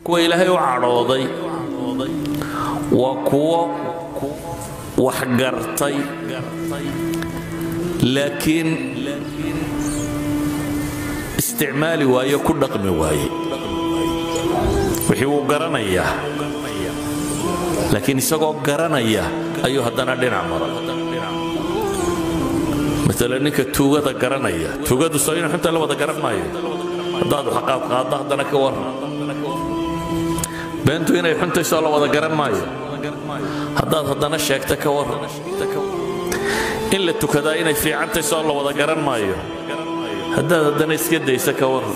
kuwa ilaahay u cadhooday waa kuwo wax gartay laakiin isticmaali waaye ku dhaqmi waaye wixii wuu garanayaa laakiin isagoo garanaya ayuu haddana dhinac maray maala ninka tuugada garanaya tuugadu soo inu xunta la wada garan maayo haddaad xaqaad qaaddo haddana ka warran beentu inay xuntaysoo la wada garan maayo haddaad haddana sheegta ka warran in la tukadaa inay fiicantaysoo la wada garan maayo haddaad haddana iska daysa ka warran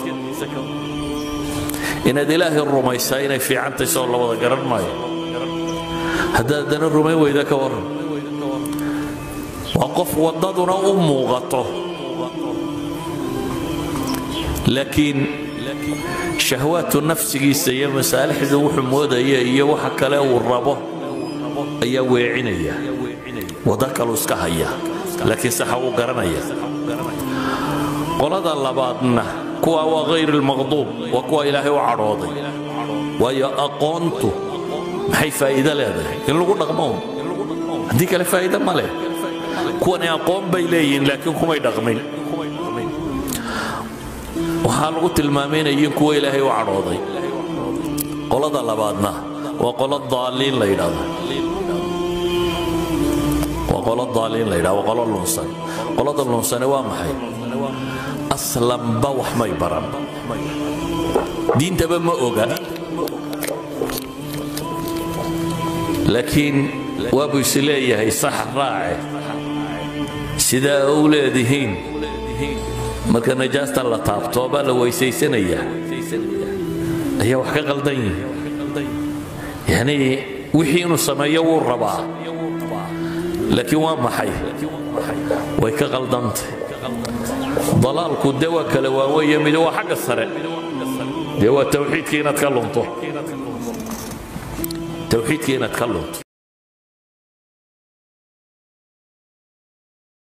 inaad ilaahay rumaysaa inay fiicantaysoo la wada garan maayo haddaad haddana rumayn weyda ka warran waa qof waddaduna u muuqato laakiin shahwaatu nafsigiisa iyo masaalixda wuxuu moodaya iyo waxa kale uu rabo ayaa weecinaya waddo kaluu iska haya laakiin saxa wuu garanaya qolada labaadna kuwa waa hayr lmaqduub waa kuwa ilaahay u cadhooday waayo aqoontu maxay faa'iido leedahay in lagu dhaqmo haddii kale faa'iido ma leh kuwani aqoon bay leeyihiin laakiin kumay dhaqmin waxaa lagu tilmaamaynayin kuwa ilaahay u cadhooday qolada labaadna waa qolo daaliin la yidhahdo waa qolo daaliin la yidhahdo waa qolo lunsan qolada lunsane waa maxay aslanba wax may baran diintaba ma oga laakiin waabuu is leeyahay sax raace sidaa u leedihiin marka najaasta la taabto baa la weysaysanayaa ayaa wax ka qaldan yihin yanii wixii inuu sameeyo wuu rabaa laakiin waa maxay way ka qaldantay dalaalku dee waa kala waaweeye mid waa xagga sare dee waa tawxiidkii inaad ka lunto tawxiidkii inaad ka lunto